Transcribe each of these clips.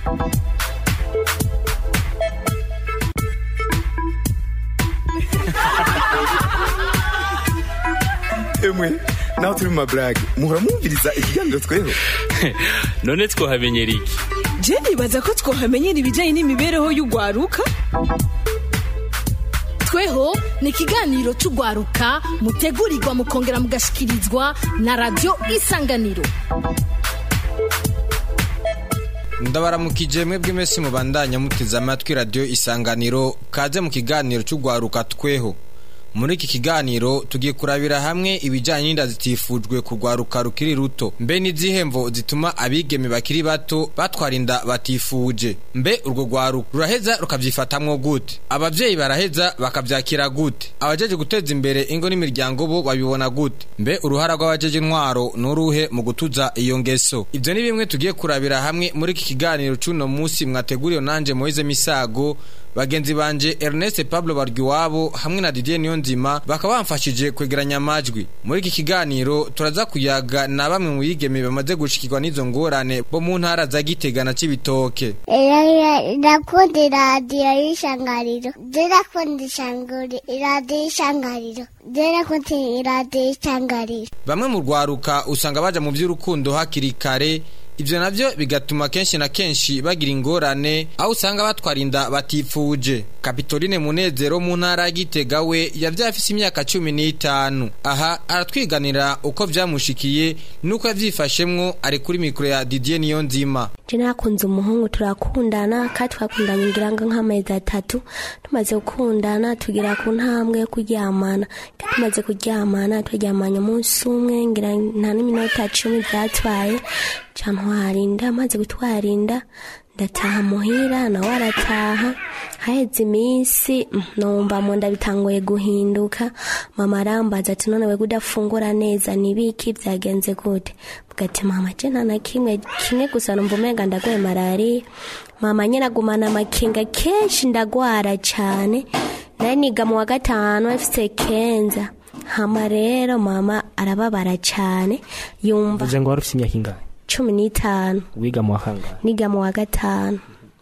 emwe naho turi mu maburage muhora mwumviriza ikiganiro tweho none twohamenyera iki je nibaza ko twohamenyera ibijyanye n'imibereho y'urwaruka tweho ni ikiganiro cy'urwaruka mutegurirwa mukongera mugashikirizwa na radiyo isanganiro ndabaramukije mwebwe mwese mubandanya muteze amatwi radiyo isanganiro kaze mu kiganiro cy'urwaruka tweho muri iki kiganiro tugiye kurabira hamwe ibijyanye n'inda zitifujwe ku rwaruka rukiri ruto mbe n'izihe mvo zituma abigeme bakiri bato batwara inda batifuje mbe urwo rwaruka ruraheza rukabyifatamwo gute ababyeyi baraheza bakabyakira gute abajeje guteza imbere ingo n'imiryango bo babibona gute mbe uruhara rw'abajeje intwaro n'uruhe mu gutuza iyo ngeso ibyo ni bimwe tugiye kurabira hamwe muri iki kiganiro cy'uno munsi mwateguriwe nanje Moise Misago bagenzi banje Ernest Pablo Bargiwabo hamwe na Didier Niyonzima bakaba bamfashije kwegeranya amajwi muri iki kiganiro turaza kuyaga na bamwe mu bigeme bamaze gushikirwa n'izo ngorane bo mu ntara za Gitega na Cibitoke ndakunda iradiyo y'ishangariro ndakunda ishanguri iradiyo y'ishangariro ndakunda iradiyo y'ishangariro bamwe mu rwaruka usanga baja mu by'urukundo hakiri kare ibyo nabyo bigatuma kenshi na kenshi bagira ingorane aho usanga batwara inda batifuje kapitoline munezero mu ntara ya gitega we yabyaye afise imyaka cumi n'itanu aha aratwiganira uko byamushikiye n'uko yabyifashemwo ari kuri mikoro ya didier niyo nzima je nakunze umuhungu turakundana kandi twakundanye ngira ngo nk'amezi atatu tumaze gukundana tugira ku ntambwe yo kuryamana tumaze kuryamana turyamanye umunsi umwe ngira nta n'iminota cumi byatwaye ntwara inda maze gutwara inda ndataha muhira nawe arataha haheze iminsi numva mu nda bitangoye guhinduka mama arambaza ati none wega udafungura neza nibiki byagenze gute bwati mama je nta na kimwe kimwe gusa numva umenga ndagwaye malariya mama nyine agumana amakenga kenshi ndagwara cyane nari niga mu wa gatanu afite kenza hama rero mama arababara cyane yumva uvuze ngo wari ufite imyaka ingahe cumi n'itanu wiga mu wa kangahe niga mu wa gatanu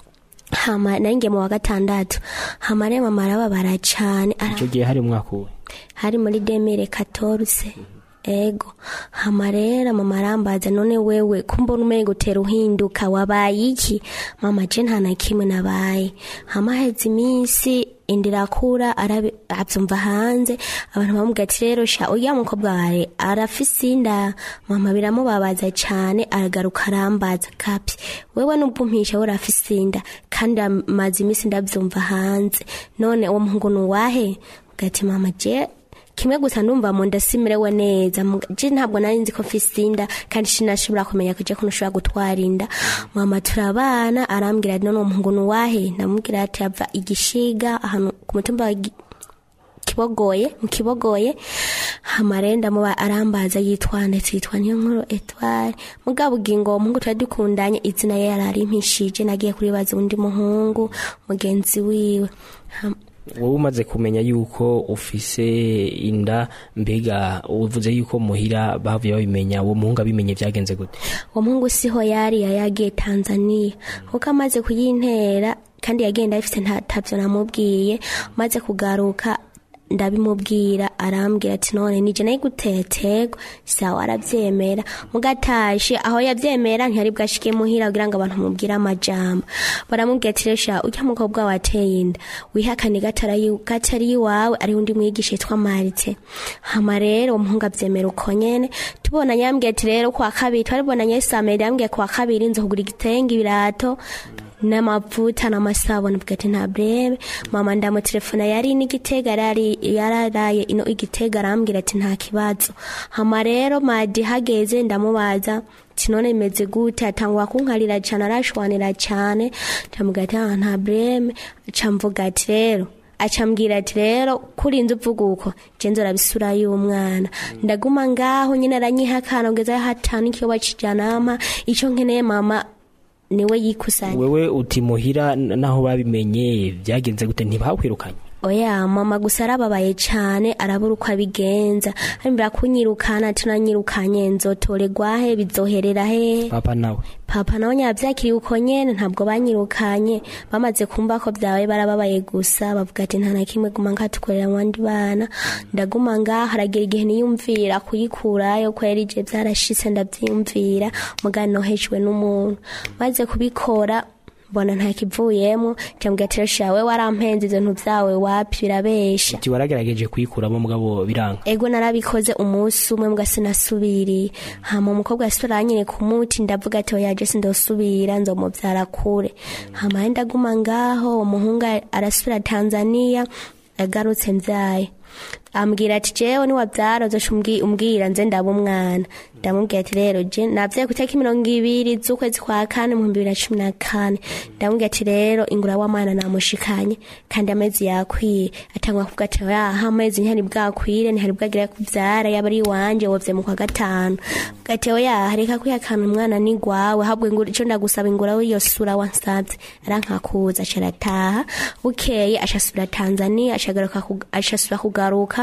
hama nanjye mu wa gatandatu hama rero mama arababara cyane icyo gihe hari umwaka uwe hari muri demire katoruse ego hama rero mama arambaza none wewe kumbona umenga utera uhinduka wabaye iki mama je nta na kimwe nabaye hama heze iminsi inda irakura abyumva hanze abantu bamubwira ati rero sha uriya mukobwa wawe arafise inda mama biramubabaza cyane aragaruka arambaza kapi wewe nubwo umpisha we urafise inda kandi amaze iminsi ndabyumva hanze none uwo muhungu ni uwahe ati mama je kimwe gusa ndumva mu nda simerewe neza je ntabwo nari nzi ko mfise inda kandi sinashobora kumenya kuje ko nshobora gutwara inda mama turabana arambwira ati none umuhungu ni uwahe ndamubwira ati ava igishiga ahantu ku mutumba wa kibogoye mu kibogoye hamare ndamuba arambaza yitwa ndetse yitwa niyo nkuru etware mugabo ugingo uwo muhungu twari dukundanye izina ye yarari mpishije nagiye kuribaza undi muhungu mugenzi wiwe wowe umaze kumenya yuko ufise inda mbega uvuze yuko muhira bavuye babimenya uwo muhungu abimenye byagenze gute uwo muhungu siho yari yagiye tanzania kuko amaze kuyintera kandi yagenda afite ntabyo namubwiye maze kugaruka ndabimubwira arambwira ati none nije nayo gutetego sawa arabyemera mugatashe aho yabyemera ntiyari bwashike muhira kugira ngo abantu mubwire amajambo baramubwira ati resha ujya mukobwa wateye inda wihakane gatari iwawe ari undi mwigisha yitwa marite hama rero uwo muhungu abyemera uko nyene tubonanye yambwiye ati rero kwa kabiri twaribonanye samedi yambwiye kwa kabiri nzo kugura igitenge ibirato n'amavuta n'amasabune bwa ati nta brebe mama ndamutelefona yari n'igitega yari yararaye ino igitega arambwira ati nta kibazo hama rero madi hageze ndamubaza ati none imeze gute atangwa kunkarira cyane arashwanira cyane ndamuga ati ah nta brebe acamvuga ati rero acambwira ati rero kurinze uvuga uko jenzo rabisura y'umwana ndaguma ngaho nyine aranyihakana kugeza hatanu ikiyoba kijanama ico nkeneye mama niwe yikusanya wewe uti muhira naho babimenye byagenze gute ntibakwirukanye oya mama gusa arababaye cyane arabura uko abigenza arimbira kunyirukana tunanyirukanye nzotorerwa he bizoherera he papa nawe papa nawe nyabyakiriye uko nyene ntabwo banyirukanye bamaze kumva ko byabaye barababaye gusa bavuga ati nta na kimwe guma nkatukorera mu bandi bana ndaguma ngaha haragira igihe niyumvira kuyikurayo ko yari je byarashitse ndabyiyumvira mugani nohejwe n'umuntu maze kubikora mbona nta kivuyemo cyambwira ati resha we warampenze ibyo bintu byawe wapi birabesha ati waragerageje kuyikuramo mugabo biranga ego narabikoze umunsi umwe mbwa sinasubiriye hama umukobwa yasubiranye ku muti ndavuga ati oya je sindosubira nzomuvyara kure hama ndaguma ngaho uwo muhungu arasubira tanzania agarutse mvyaye ambwira ati jewe niwavyara uzoca umbwi- umbwira nze ndaba umwana ndamubwira ati rero je navyaye ku itariki mirongo ibiri z'ukwezi kwa kane mu bihumbi bibiri na cumi na kane ndamubwira ati rero ingura w'amwana namushikanye kandi amezi yakwiye atangwa kuvuga ati yaha amezi ntihari bwakwire ntihari bwagira kuvyara yaba ari iwanje wovye mu kwa gatanu Avuga ati oya reka kwihakana umwana ni gwawe ahubwo ingura ico ndagusaba ingura w'iyo sura wansavye arankakuza aca arataha bukeye ashasubira tanzania ashagaruka kug- ashasubira kugaruka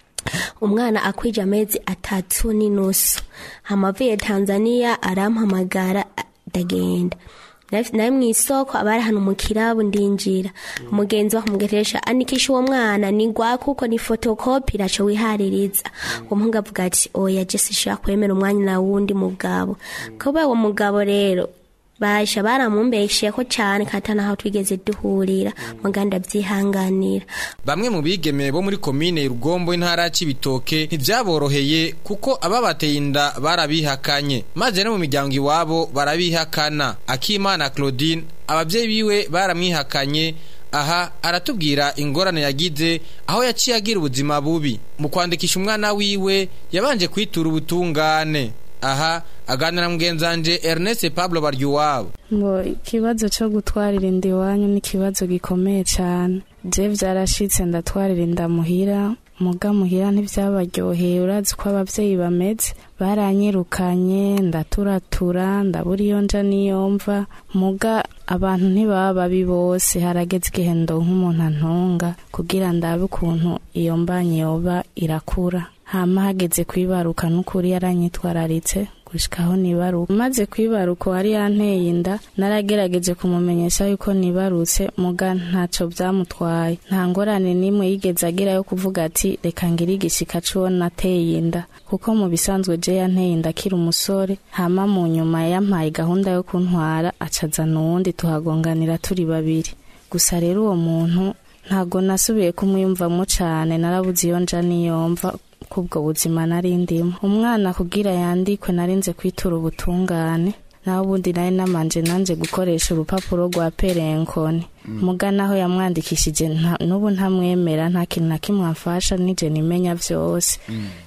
umwana akwije amezi atatu n'inusu hamavuye tanzania arampamagara a- ndagenda Nari- nari mu isoko abari hano mu kirabu ndinjira umugenzi wa kumugeresha andikisha uwo mwana ni gwa kuko ni fotokopi iraco wihaririza uwo muhungu avuga ati oya je sinshobora kwemera umwanya na wundi mugabo kuba uwo mugabo rero basha baramumbeshiye ko cyane kata naho twigeze duhurira muganda byihanganira bamwe mu bigeme bo muri komine rugombo intara ya cibitoke ntivyaboroheye kuko ababateye inda barabihakanye maze no mu miryango iwabo barabihakana akimana claudine abavyeyi biwe baramwihakanye aha aratubwira ingorane yagize aho yaciye agira ubuzima bubi mu kwandikisha umwana wiwe yabanje kwitura ubutungane aha aganira na mugenzanje ernest pablo baryuwabo ngo ikibazo cyo gutwarira inda iwanyu ni ikibazo gikomeye cyane je byarashitse ndatwarira inda muhira muga muhira ntibyabaryoheye urazi ko ababyeyi bameze baranyirukanye ndaturatura ndabura iyo nja n'iyo mva muga abantu ntibaba babi bose harageze igihe ndonka umuntu antunga kugira ndabe ukuntu iyo mbanye yoba irakura hama hageze kwibaruka n'ukuri yaranyitwararitse gushikaho nibaruka maze kwibaruka wari yanteye inda naragerageje kumumenyesha yuko nibarutse muga ntaco byamutwaye nta ngorane n'imwe yigeze agira yo kuvuga ati reka ngire igishika c'uwo nateye inda kuko mu bisanzwe je yanteye inda akiri umusore hama mu nyuma yampaye gahunda yo kuntwara acazana uwundi tuhagonganira turi babiri gusa rero uwo muntu ntago nasubiye kumwiyumvamo cane narabuze iyo nja niyomva kubwo buzima nari ndimo umwana kugira yandikwe narinze kwitura ubutungane naho ubundi nari namanje nanje gukoresha urupapuro rwa perenkoni muga naho yamwandikishije nta- n'ubu ntamwemera nta kintu na kimwe amfasha nije nimenya vyose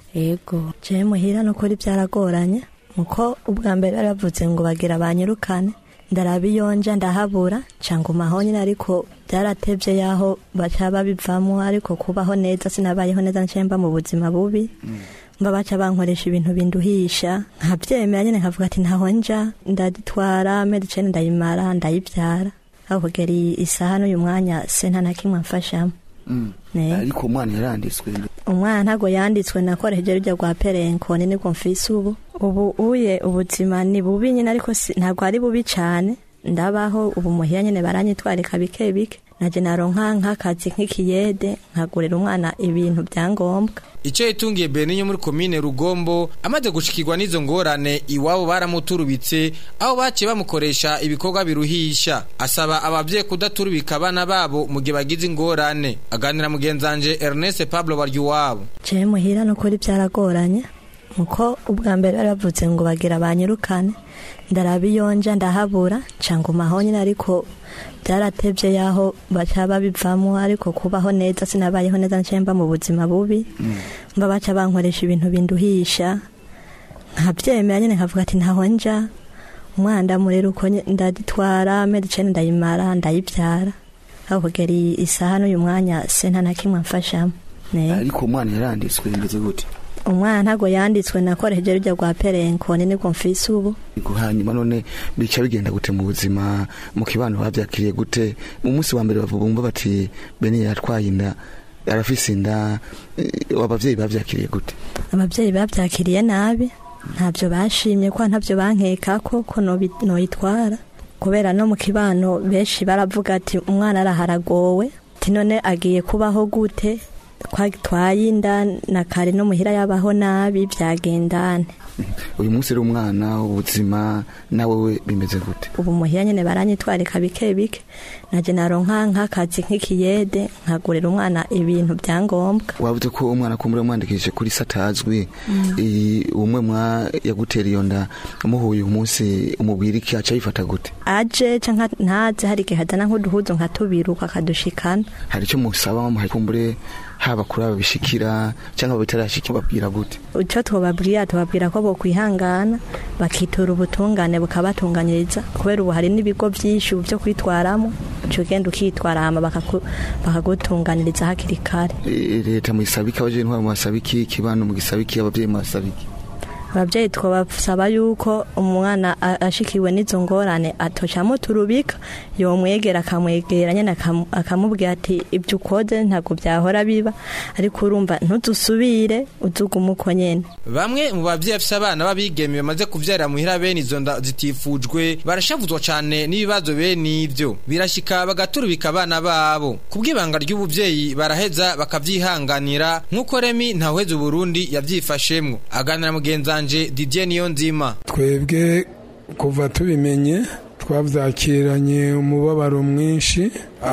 ego jewe muhira nukuri byaragoranye muko ubwa mbere baravuze ngo bagira banyirukane ndaraba iyo nja ndahabura canguma aho nyine ariko byaratevye yaho baca babivamo ariko kubaho neza sinabayeho neza ncaye mba mu buzima bubi mba baca bankoresha ibintu binduhisha nkavyemera nyene nkavuga ati ntaho nja ndaditwara medicine ndayimara ndayivyara aho kugera iyi isaha n'uyu mwanya se nta na kimwe amfashamo Ne. ariko umwana yaranditswe umwana ntago yanditswe nakoresheje rujya rwa perenkoni nibwo mfise ubu ubu uye ubuzima ni bubi nyine ariko si- ntabwo ari bubi cyane ndabaho ubu muhira nyine baranyitwarika bike bike naje naronka nk'akazi nk'ikiyede nkagurira umwana ibintu bya ngombwa icyo yitungiye beninyo muri komine rugombo amaze gushikirwa n'izo ngorane iwabo baramuturubitse aho baciye bamukoresha ibikorwa biruhisha asaba ababyeyi kudaturubika abana babo mu gihe bagize ingorane aganira mugenzanje ernest pablo baryuwabo jewe muhira nukuri byaragoranye muko ubwa mbere baravuze ngo bagira banyirukane ndaraba iyo nja ndahabura canguma aho nyine ariko byaratevye yaho baca babivamo ariko kubaho neza sinabayeho neza ncaye mba mu buzima bubi mba baca bankoresha ibintu binduhisha nkavyemera nyene nkavuga ati ntaho nja umwana ndamurera uko nye- ndaditwara medicine ndayimara ndayivyara aho kugera iyi isaha n'uyu mwanya se nta na kimwe amfashamo Ne. ariko umwana yaranditswe bimeze gute umwana ntago yanditswe nakoresheje rujya rwa perenkoni nibwo mfise ubu hanyuma none bica bigenda gute mu buzima mu kibano bavyakiriye bate mu munsi wa mbere bumva bati bene yatwaye inda arafise inda eh, abavyeyi bavyakiriye gute ababyeyi babyakiriye nabi ntabyo bashimye ko ntabyo bankekako ko nobi- noyitwara kubera no mu kibano benshi baravuga ati umwana araharagowe ati none agiye kubaho gute twagitwaye inda na kare no muhira yabaho nabi byagendane uyu munsi rero umwana ubuzima nawe we bimeze gute ubu muhira nyine baranyitwarika bike bike naje naronka nk'akazi nk'ikiyede nkagurira umwana ibintu bya ngombwa wavuze ko umwana kumbura mwandikishije kuri satazwi I- umwe mwa yagutera iyo nda umuhuye uyu munsi umubwira iki aca yifata gute aje canka ntaze hari igihe hazana nk'uduhuzu nka tubiri akadushikana hari icyo musaba muhaye kumbure haba kuri aba bishikira cyangwa bitarashika babwira gute icyo tubabwira tubabwira ko bokwihangana bakitura ubutungane bukabatunganyiriza kubera ubu hari n'ibigo byinshi ubu byo kwitwaramo uca ugenda ukitwara hama bakaku- bakagutunganiriza hakiri kare Eh, leta muyisaba iki abajene ntwaro mwasaba iki ikibano mugisaba iki abavyeyi mwasaba iki ababyeyi twabasaba yuko umwana a- ashikiwe n'izo ngorane atocamo turubika yomwegera akamwegera nyine akamu- akamubwira ati ibyo ukoze ntabwo byahora biba ariko urumva ntudusubire uzugume uko nyine Bamwe mu bavyeyi bafise abana babigeme bamaze kuvyarira muhira bene izo nda zitifujwe barashavuzwa cane n'ibibazo bene ivyo birashika bagaturubika abana babo kubw'ibanga ry'ubuvyeyi baraheza bakavyihanganira nk'uko Remi ntawuheza Burundi yavyifashemwo aganira mugenzanje Didier Niyonzima twebwe kuva tubimenye twabyakiranye umubabaro mwinshi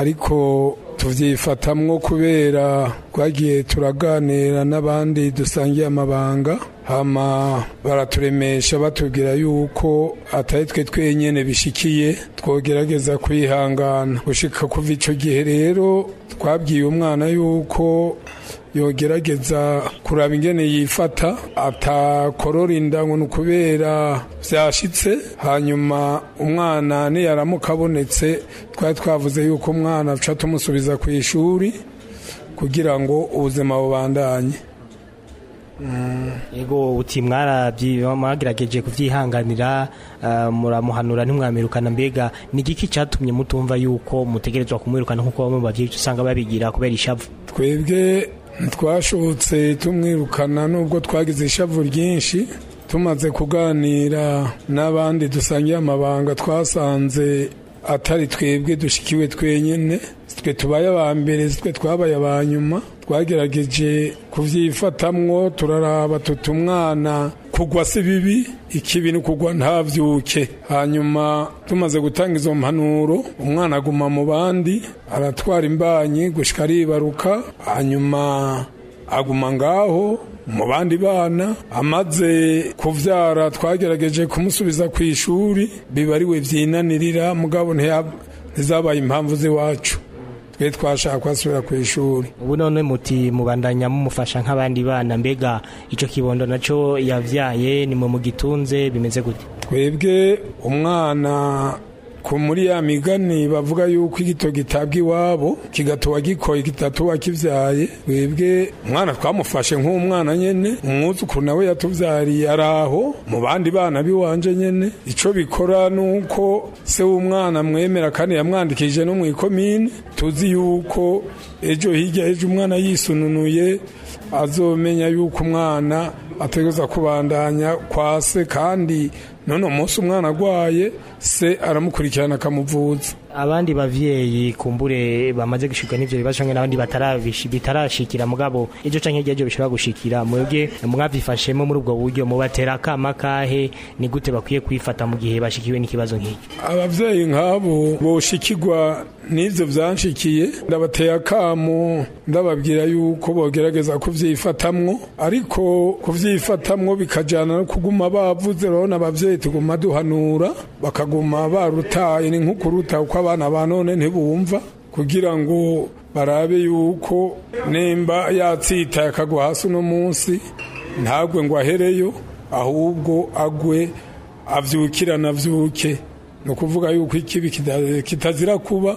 ariko tubyifatamwo kubera twagiye turaganira n'abandi dusangiye amabanga hama baraturemesha batubwira yuko atari twe twenyene bishikiye twogerageza kwihangana gushika kuva ico gihe rero twabwiye umwana yuko yogerageza kuraba ingene yifata atakorora inda ngo ni ukubera byashitse hanyuma umwana niyaramuka abonetse twari twavuze yuko umwana tuca tumusubiza ku ishuri kugira ngo ubuzima bubandanye Ego uti mwarabyi mwagerageje kuvyihanganira uh, muramuhanura ntimwamirukana mbega ni igiki catumye mutumva yuko mutegerezwa kumwirukana nkuko bamwe mu bavyeyi usanga babigira kubera ishavu twebwe ntitwashobotse tumwirukana nubwo twagize ishavu ryinshi tumaze kuganira n'abandi dusangiye amabanga twasanze atari twebwe dushikiwe twenyine twe tubaye aba mbere twe twabaye aba nyuma twagerageje kubyifatamwo turaraba tuta umwana kugwa si bibi ikibi ni kugwa ntabyuke hanyuma tumaze gutanga izo mpanuro umwana aguma mu bandi aratwara imbanyi gushika aribaruka hanyuma aguma ngaho mu bandi bana amaze kuvyara twagerageje kumusubiza ku ishuri biba ariwe vyinanirira mugabo ntiya- ntizabaye impamvu z'iwacu twe twashaka kwasubira ku ishuri ubu none muti mubandanya mumufasha nk'abandi bana mbega ico kibondo naco yavyaye ni mwe mugitunze bimeze gute twebwe umwana ku muri ya migani bavuga yuko igito gitabwa iwabo kigatuba gikoye kitatuba kivyaye twebwe umwana twamufashe nk'umwana nyene umwuzukuru nawe yatuvyariye ari aho mu bandi bana biwanje nyene ico bikora nuko se w'umwana mwemera kandi yamwandikije no mw'ikomine tuzi yuko ejo hirya ejo umwana yisununuye azomenya yuko umwana ategereza kubandanya kwa se kandi none umunsi umwana agwaye se aramukurikirana akamuvuza abandi bavyeyi kumbure bamaze gushikwa n'ivyo bibazo canke n'abandi batarabishi- bitarashikira mugabo ejo canke iryo bishobora gushikira mwebwe mwavyifashemo muri ubwo buryo mubatera akama kahe ni gute bakwiye kwifata mu gihe bashikiwe n'ikibazo nk'icyo abavyeyi nk'abo boshikirwa n'ivyo vyanshikiye ndabateye akamo ndababwira yuko bogerageza kuvyifatamwo ariko kuvyifatamwo bikajana no kuguma bavuze urabona abavyeyi tuguma duhanura bakaguma barutaye ni nk'ukuruta uko abana ba none ntibumva kugira ngo barabe yuko nimba yatsitaye akagwa hasi uno munsi ntagwe ngo ahereyo ahubwo agwe avyukirana avyuke ni ukuvuga yuko ikibi kita- kitazira kuba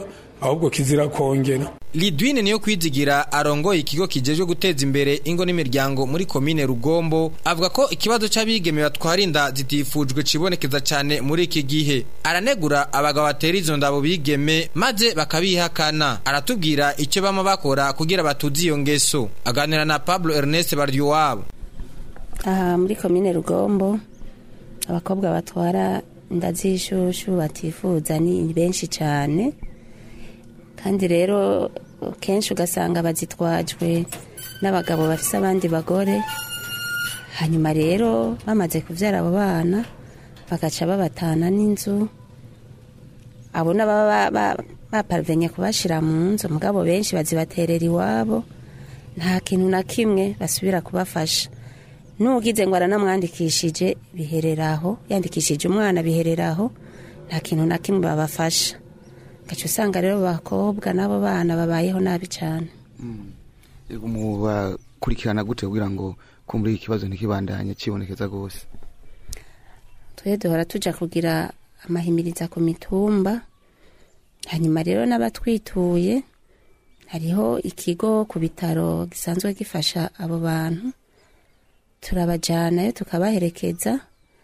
ahubwo kizira kongera Lidwine niyo kwizigira arongoye ikigo kijejwe guteza imbere ingo n'imiryango muri komine Rugombo avuga ko ikibazo c'abigeme batwara inda zitifujwe cibonekeza cyane muri iki gihe aranegura abagabo batera izo ndabo bigeme maze bakabihakana aratubwira icyo bama bakora kugira batuze iyo ngeso aganira na Pablo Ernest Bardiwabo aha muri komine Rugombo abakobwa batwara inda z'ishushu batifuza ni benshi cyane kandi rero kenshi ugasanga bazitwajwe n'abagabo bafise abandi bagore hanyuma rero bamaze kubyara abo bana bagaca babatana n'inzu abo n'ababa bapavenye kubashyira mu nzu mugabo benshi bazibaterera iwabo nta kintu na kimwe basubira kubafasha n'ugize ngo aranamwandikishije bihereraho yandikishije umwana bihereraho nta kintu na kimwe babafasha gace usanga rero bakobwa n'abo bana babayeho nabi cyane mubakurikirana gute kugira ngo kumbura ikibazo ntikibandanye kibonekeza rwose twe duhora tujya kugira amahimiriza ku mitumba hanyuma rero n'abatwituye hariho ikigo ku bitaro gisanzwe gifasha abo bantu turabajyanayo tukabaherekeza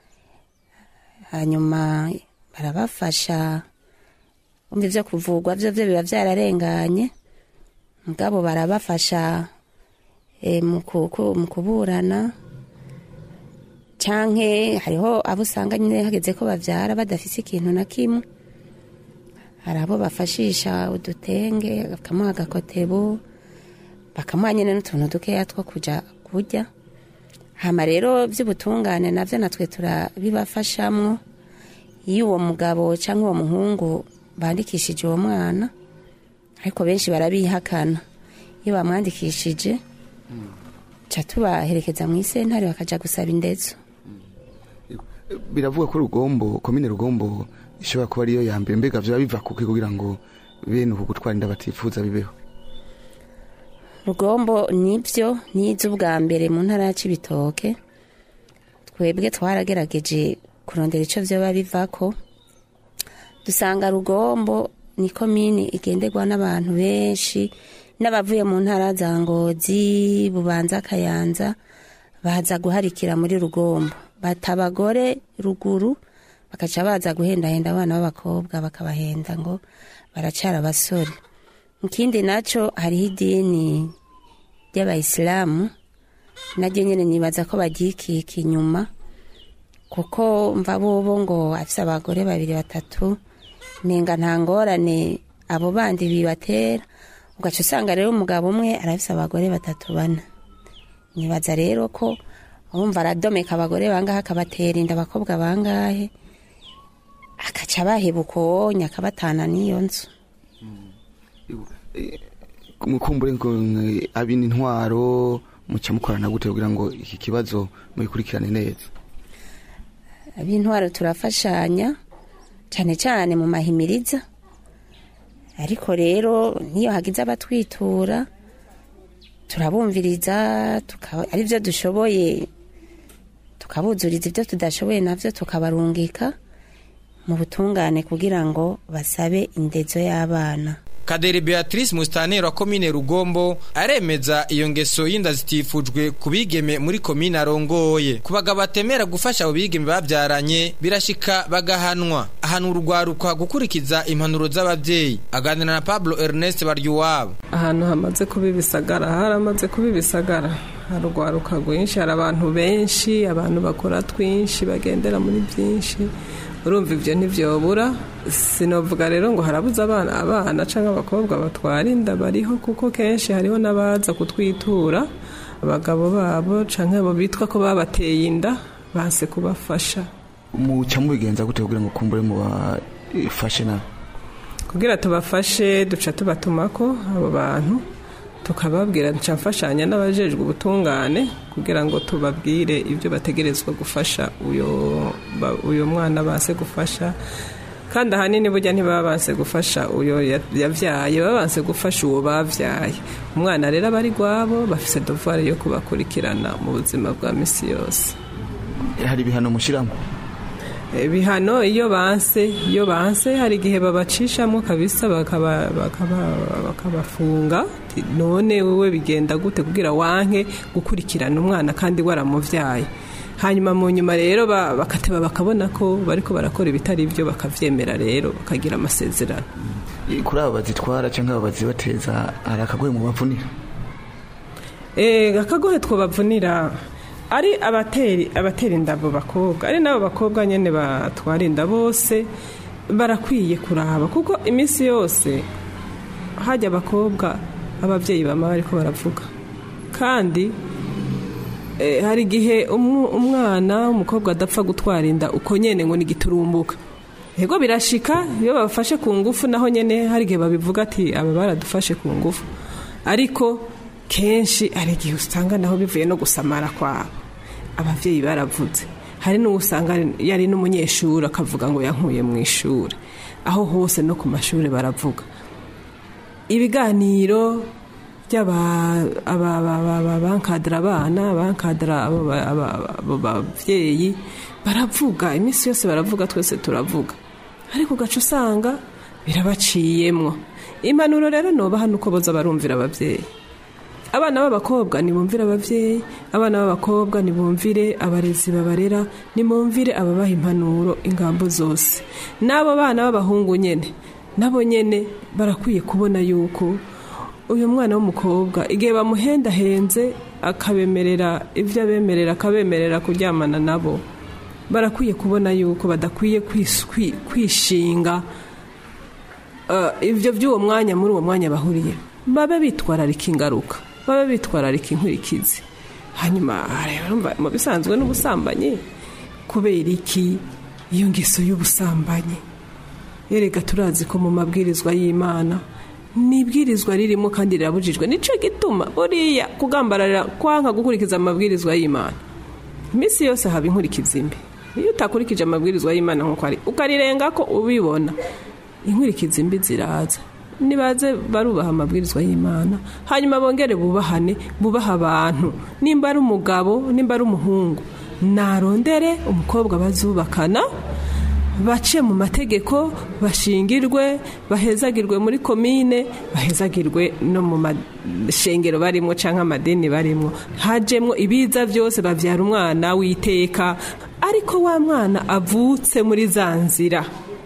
hanyuma barabafasha umva ibyo kuvugwa byo byo biba byararenganye mugabo barabafasha mu kuburana cyangwa hariho abo usanga nyine hageze ko babyara badafise ikintu na kimwe hari abo bafashisha udutenge bakamuha agakotebo bakamuha nyine n'utuntu dukeya two kujya kurya hama rero by'ubutungane nabyo natwe turabibafashamo iyo uwo mugabo cyangwa uwo muhungu bandikishije uwo mwana ariko benshi barabihakana iyo bamwandikishije ca tubaherekeza mu isentare bakaja gusaba indezo biravuga ko rugombo komine rugombo ishobora kuba ariyo ya mbere mbega vyaba biva kuki kugira ngo bene uku gutwara inda batifuza bibeho rugombo nibyo nizo ubwa mbere mu ntara ya cibitoke twebwe twaragerageje kurondera ico vyoba bivako dusanga rugombo ni komini igenderwa n'abantu benshi n'abavuye mu ntara za ngozi bubanza kayanza baza guharikira muri rugombo bata abagore ruguru bakaca baza guhendahenda abana b'abakobwa bakabahenda ngo baracara abasore ikindi nacyo hariho idini ry'abayisilamu naryo nyine nibaza ko bagikika inyuma kuko mva bobo ngo afise abagore babiri batatu nenga nta ngorane abo bandi bibatera ugaca usanga rero umugabo umwe arafise abagore batatu bane nibaza rero ko wumva aradomeka abagore bangahe akabatera inda abakobwa bangahe akaca bahebuka uwonya akabatana n'iyo nzu mukumbure ngo abina intwaro muca mukorana gute kugira ngo iki kibazo mubikurikirane neza ab'intwaro turafashanya cyane cyane mu mahimiriza ariko rero niyo hagize abatwitura turabumviriza ari byo dushoboye tukabuzuriza ibyo tudashoboye nabyo tukabarungika mu butungane kugira ngo basabe indezo y'abana Kaderi Beatrice Mustanero wa komine Rugombo aremeza iyo ngeso y'inda zitifujwe kubigeme muri komine arongoye ku bagabo batemera gufasha abo bigeme babyaranye birashika bagahanwa ahantu urwaruka gukurikiza impanuro z'ababyeyi aganira na Pablo Ernest Baryuwabo ahantu hamaze kuba ibisagara haramaze kuba ibisagara hari urwaruka rwinshi hari abantu benshi abantu bakora twinshi bagendera muri byinshi urumva ibyo ntibyobura sinavuga rero ngo harabuze abana abana cyangwa abakobwa batwara inda bariho kuko kenshi hariho n'abaza kutwitura abagabo babo cyangwa abo bitwa ko babateye inda banse kubafasha muca mubigenza gute kugira ngo kumbure mubafashe nawe kugira tubafashe duca tubatumako abo bantu tukababwira duca mfashanya n'abajejwe ubutungane kugira ngo tubabwire ibyo bategerezwa gufasha uyo mwana base gufasha kandi ahanini burya ntibaba banse gufasha uyo yabyaye baba banse gufasha uwo babyaye umwana rero aba ari rwabo bafite dovare yo kubakurikirana mu buzima bwa minsi yose hari ibihano mushyiramo bihano iyo banse iyo banse hari igihe babacishamo kabisa bakaba- bakaba- bakabafunga Ati, none wowe bigenda gute kugira wanke gukurikirana umwana kandi waramuvyaye hanyuma mu nyuma rero ba- bakateba bakabona ko bariko barakora ibitari byo bakavyemera rero bakagira amasezerano kuri abo bazitwara cyangwa abo bazibateza hari akagoye mu bavunira Eh, akagohe twabavunira ari abateri abatera inda abo bakobwa ari n'abo bakobwa nyene batwara inda bose barakwiye kuraba kuko iminsi yose hajya abakobwa ababyeyi bama bariko baravuga kandi eh, hari igihe umu- umwana umukobwa adapfa gutwara inda uko nyene ngo nigiturumbuka yego birashika iyo babafashe ku ngufu naho nyene hari igihe babivuga ati aba baradufashe ku ngufu ariko kenshi hari igihe usanga naho bivuye no gusamara kwabo ababyeyi baravuze hari n'uwo usanga yari n'umunyeshuri akavuga ngo yankuye mu ishuri aho hose no ku mashuri baravuga ibiganiro by'abankadara abana abankadara abo ba- aba- abo babyeyi baravuga iminsi yose baravuga twese turavuga ariko ugaca usanga birabaciyemwo impanuro rero nobaha nuko boza barumvira ababyeyi abana b'abakobwa nibumvire ababyeyi abana b'abakobwa nibumvire abarezi babarera nimumvire ababaha impanuro ingambo zose n'abo bana b'abahungu nyene nabo nyene barakwiye kubona yuko uyu mwana w'umukobwa igihe bamuhendahenze akabemerera ibyo abemerera akabemerera kuryamana nabo barakwiye kubona yuko badakwiye kwis- kwi- kwishinga eh, ibyo by'uwo mwanya muri uwo mwanya bahuriye babe bitwararika ingaruka babe bitwararika inkurikizi hanyuma rero mba- mu bisanzwe n'ubusambanyi kubera iki iyo ngeso y'ubusambanyi yerega turazi ko mu mabwirizwa y'imana ni ibwirizwa ririmo kandi rirabujijwe nicyo gituma buriya kugambararira kwanka gukurikiza amabwirizwa y'imana iminsi yose haba inkurikizi mbi iyo utakurikije amabwirizwa y'imana nk'uko ari ukarirenga ko ubibona inkurikizi mbi ziraza nibaze barubaha amabwirizwa y'imana hanyuma bongere bubahane bubaha abantu nimba ari umugabo nimba ari umuhungu narondere umukobwa bazubakana bace mu mategeko bashingirwe bahezagirwe muri komine bahezagirwe no mu mashengero barimo cyangwa amadini barimo hajemo ibiza byose babyara umwana witeka ariko wa mwana avutse muri za nzira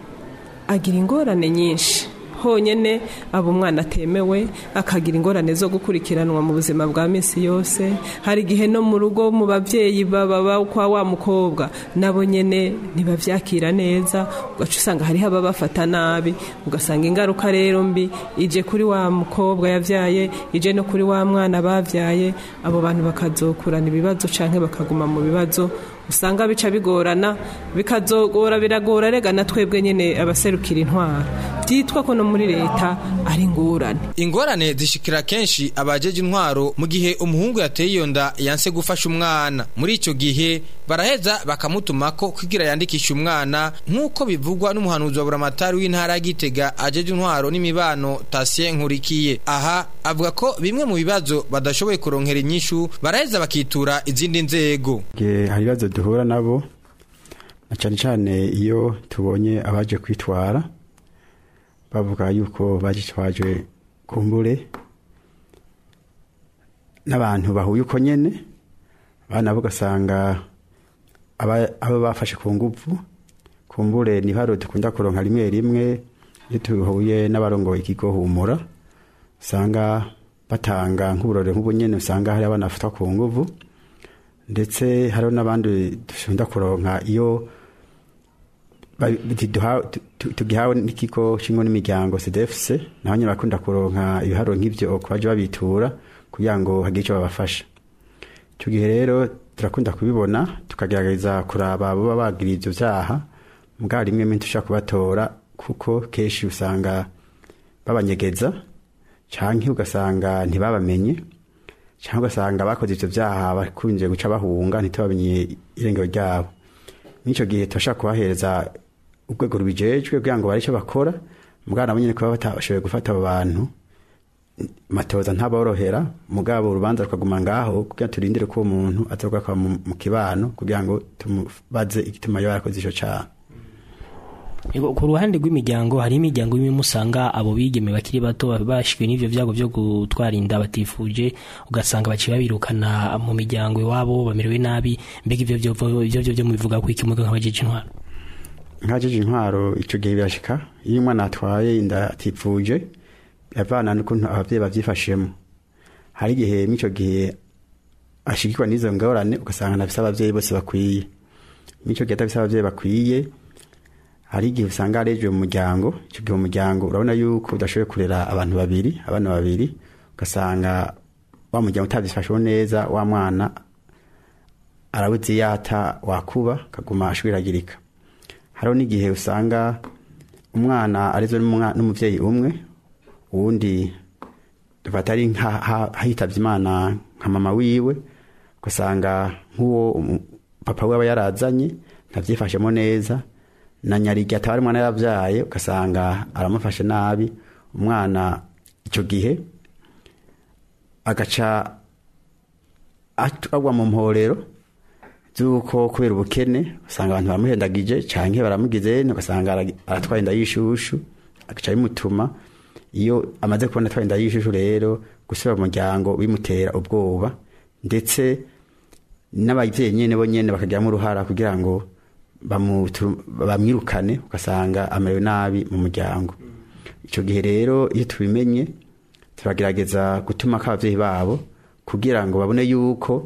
agira ingorane nyinshi honyine aba umwana atemewe akagira ingorane zo gukurikiranwa mu buzima bwa minsi yose hari igihe no mu rugo mu babyeyi baba kwa wa mukobwa nabo nyine ntibabyakira neza ugaca usanga hariho ababafata nabi ugasanga ingaruka rero mbi ije kuri wa mukobwa yabyaye ije no kuri wa mwana babyaye abo bantu bakazokurana ibibazo cyangwa bakaguma mu bibazo usanga bica bigorana bikazogora biragora rega na twebwe nyine abaserukira intwara byitwa ko no muri leta ari ingorane ingorane zishikira kenshi abajeje intwaro mu gihe umuhungu yateye iyo nda yanse gufasha umwana muri icyo gihe baraheza bakamutumako kugira yandikishe umwana nk'uko bivugwa n'umuhanuzi wa buramatari w'intara ya gitega ajeje intwaro n'imibano tasien nkurikiye aha avuga ko bimwe mu bibazo badashoboye kuronkera inyishu baraheza bakitura izindi nzego Ge- hari ibibazo duhura nabo na cyane cyane iyo tubonye abaje kwitwara bavuga yuko bagitwaje kumbure n'abantu bahuye uko nyene abana bo ugasanga aba abo bafashe ku nguvu kumbure ni haro dukunda kuronka rimwe rimwe iyo tuhuye n'abarongoye ikigo humura usanga batanga nk'uburore nk'ubu nyene usanga hari abana bafatwa ku nguvu ndetse hariho n'abandi dukunda kuronka iyo ba- tuduha- tu- tu- tugihawe n'ikigo kimwe n'imiryango cdfc naho nyine bakunda kuronka ibiharuro nk'ibyo ku baje babitura kugira ngo hagire icyo babafasha icyo gihe rero turakunda kubibona tukagerageza kuraba abo baba bagiriye ibyo byaha mbwa rimwe rimwe dushobora kubatora kuko kenshi usanga babanyegeza cyangwa ugasanga ntibabamenye cyangwa ugasanga bakoze ibyo byaha bakunze guca bahunga ntitubamenye irengero ryabo n'icyo gihe turashaka kubahereza urwego rubijejwe kugira ngo bare icyo bakora mbwa nabo nyine kuba batashoboye gufata abo bantu matoza ntaborohera mugabo urubanza rukaguma ngaho kugira turindire ko uwo muntu azogaruka mu mu kibano kugira ngo tumubaze igituma yaba yarakoze ico caha Ego, ku ruhande rw'imiryango hari imiryango imwe musanga abo bigeme bakiri bato bashwe n'ivyo vyago vyo gutwara inda batifuje ugasanga baciye babirukana mu miryango iwabo bamerewe nabi mbega ivyo vyo ivyo vyo vyo mubivuga ko iki muga nk'abajeje intwaro nkajeje intwaro ico gihe birashika iyo umwana atwaye inda atifuje yavana n'ukuntu abavyeyi bavyifashemo hari igihe mw'ico gihe ashigikwa n'izo ngorane ugasanga nafise abavyeyi bose bakwiye mw'ico gihe atafise abavyeyi bakwiye hari igihe usanga arejwe mu muryango icyo gihe umuryango urabona yuko udashoboye kurera abantu babiri abana babiri ugasanga wa muryango utabyifasheho neza wa mwana arabuze yata wakuba akaguma ashwiragirika hariho n'igihe usanga umwana arezwe n'umwa- n'umuvyeyi umwe uwundi dufata ari nk'ahitavye imana nka mama wiwe ugasanga nk'uwo umu- papa we aba yarazanye ntavyifashemo neza na nyarigi ataba ari umwana yavyaye ugasanga aramufashe nabi umwana ico gihe agaca at- agwa mu mporero z'uko kubera ubukene usanga abantu baramuhendagije canke baramugize ugasanga ara- aratwaye inda y'ishushu agaca bimutuma iyo amaze kubona atwaye inda y'ishushu rero gusubira mu muryango bimutera ubwoba ndetse n'abavyeyi nyene bo nyene bakagiramo uruhara kugira ngo bamutu- bamwirukane ugasanga amerewe nabi mu muryango icyo gihe rero iyo tubimenye turagerageza gutuma ko ababyeyi babo kugira ngo babone yuko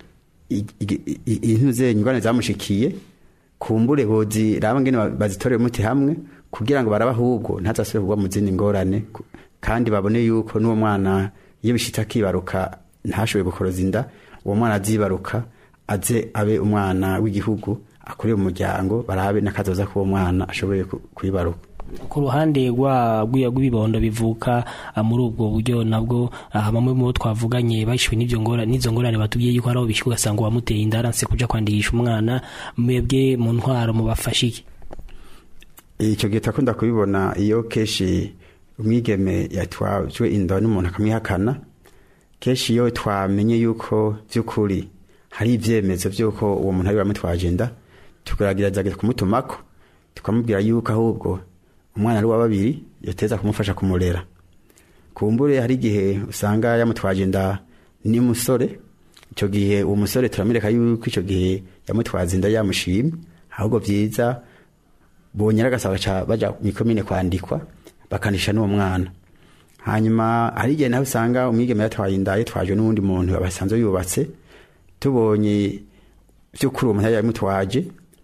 intuze ingorane zamushikiye kumbure boziraba ngene ba- bazitorere umuti hamwe kugira ngo barabe ahubwo ntazasubire kugwa mu zindi ngorane ku- kandi babone yuko n'uwo mwana iyo bishitse akibaruka ntashoboye gukoroza inda uwo mwana azibaruka aze abe umwana w'igihugu akurire mu muryango barabe n'akazoza k'uwo mwana ashoboye ku- kwibaruka ku ruhande rwa rw'iyo rw'ibibondo bivuka ah, muri ubwo buryo nabwo ah, bamwe mu bo twavuganye bashwe n'ivyo ngora n'izo ngorane batubwiye yuko hari aho bishika ugasanga uwamuteye inda aranse kuja kwandikisha umwana mwebwe mu ntwaro mubafashe iki icyo gihe turakunda kubibona iyo kenshi umwigeme yatwajwe inda n'umuntu akamwihakana kenshi iyo twamenye yuko by'ukuri hari ibyemezo by'uko uwo muntu ari wamutwaje inda tugerageza kumutumako tukamubwira yuko ahubwo umwana ari uwa babiri yateza kumufasha kumurera kumbure hari igihe usanga yamutwaje inda n'umusore icyo gihe uwo musore turamwereka yuko icyo gihe yamutwaza inda yamushimye ahubwo byiza bonyera agasaba baca baja mu ikomine kwandikwa bakanisha n'uwo mwana hanyuma hari igihe nawe usanga umwigeme yatwaye inda yitwaje n'uwundi muntu basanzwe yubatse tubonye by'ukuri uwo muntu yari yamutwaje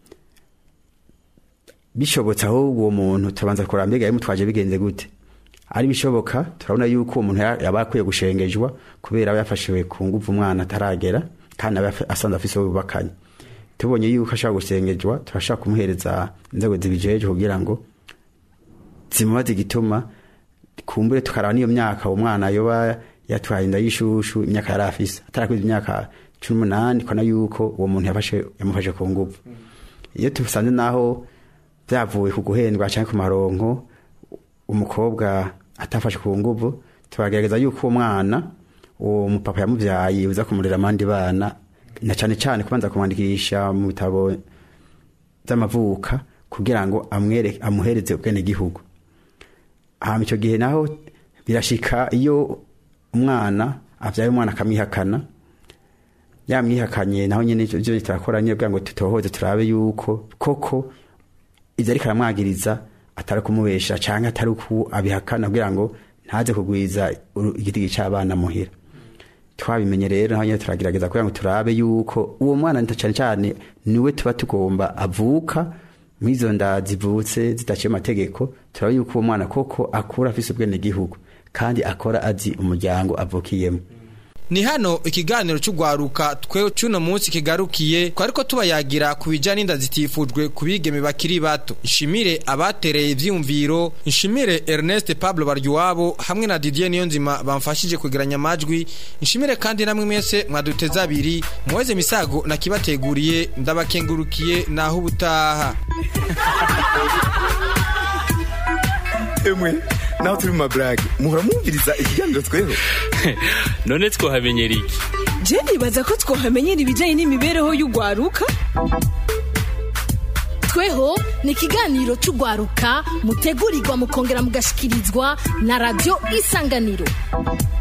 bishobotse ahubwo uwo muntu turabanza kureba mbega yamutwaje bigenze gute ari bishoboka turabona yuko uwo muntu ya- yaba akwiye gushengejwa kubera aba yafashiwe ku nguvu umwana ataragera kandi aba yafa- asanzwe afise uwo bubakanye tubonye yuko ashaka gusengejwa turashaka kumuhereza inzego zibijeje kugira ngo zimubaze igituma kumbure tukaraba n'iyo myaka uwo mwana yoba yatwaye inda y'ishushu imyaka yari afise atarakwiza imyaka cumi n'umunani kona yuko uwo muntu yafashe yamufashe ku nguvu iyo tusanze naho byavuye ku guhendwa cyangwa ku maronko umukobwa atafashe ku nguvu turagerageza yuko uwo mwana uwo mupapa yamubyaye uza kumurera abandi bana na cyane cyane kubanza kumwandikisha mu bitabo by'amavuka kugira ngo amwereke amuhereze ubwenegihugu hama icyo gihe naho birashika iyo umwana abyaye umwana akamwihakana yamwihakanye naho nyine ivyo byo turakora nyine kugira ngo tutohoze turabe yuko koko ivyo ariko aramwagiriza atari kumubesha canke atari uku abihakana kugira ngo ntaze kugwiza uru- igitigi c'abana muhira twabimenye rero naho nyine turagerageza kugira ngo turabe yuko uwo mwana nta cyane cyane niwe tuba tugomba avuka mw'izo nda zivutse zidaciye amategeko turabe yuko uwo mwana koko akura afise ubwenegihugu kandi akora azi umuryango avukiyemo ni hano ikiganiro cy'ugwaruka twe cy'uno munsi kigarukiye twariko tubayagira ku bijyanye n'inda zitifujwe ku bigeme bakiri bato nshimire abatereye ibyiyumviro nshimire ernest pablo baryowabo hamwe na didier niyonzima bamfashije kwegeranya amajwi nshimire kandi namwe mwese mwaduteze abiri muweze misago nakibateguriye ndabakengurukiye naho ubutaha emwe naho turi mu maburage muhora mwumviriza ikiganiro tweho none twohamenyera iki je nibaza ko twohamenyera ibijyanye n'imibereho y'urwaruka tweho ni ikiganiro cy'urwaruka mutegurirwa mukongera mugashikirizwa na radiyo isanganiro